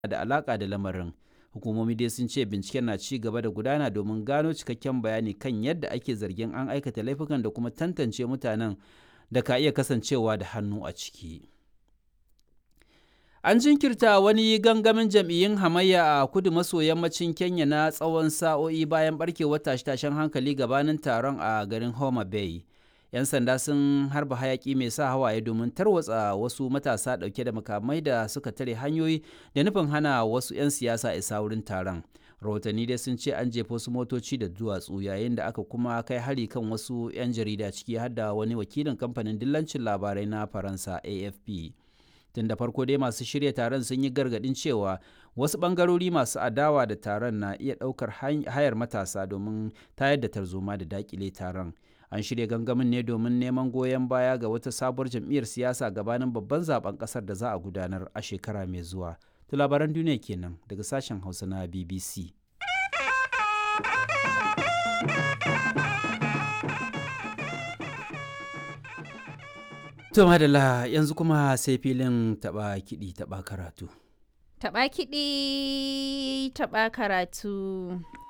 da alaka da lamarin hukumomi dai sun ce binciken na ci gaba da gudana domin gano cikakken bayani kan yadda ake zargin an aikata laifukan da kuma tantance mutanen da ka iya kasancewa da hannu a ciki an jinkirta wani gangamin jam'iyyun hamayya a kudu maso yammacin kenya na tsawon sa'o'i bayan barkewar tashe-tashen hankali gabanin taron a garin homa bay 'yan sanda sun harba hayaki mai sa hawaye domin tarwatsa wasu matasa dauke da makamai da suka tare hanyoyi da nufin hana wasu 'yan siyasa isa wurin taron rahotanni dai sun ce an jefa wasu motoci da duwatsu yayin da aka kuma kai hari kan wasu 'yan jarida ciki har da wani wakilin kamfanin dillancin labarai na faransa afp tun da farko dai masu shirya taron sun yi gargadin cewa wasu bangarori masu adawa da taron na iya daukar hayar matasa domin tayar da tarzoma da dakile taron an shirya gangamin ne domin neman goyon baya ga wata sabuwar jam'iyyar siyasa gabanin babban zaben kasar da za a gudanar a shekara mai zuwa to labaran duniya kenan daga sashen hausa na bbc to madalla yanzu kuma sai filin taba kiɗi taba karatu Taɓa kiɗi, taɓa karatu.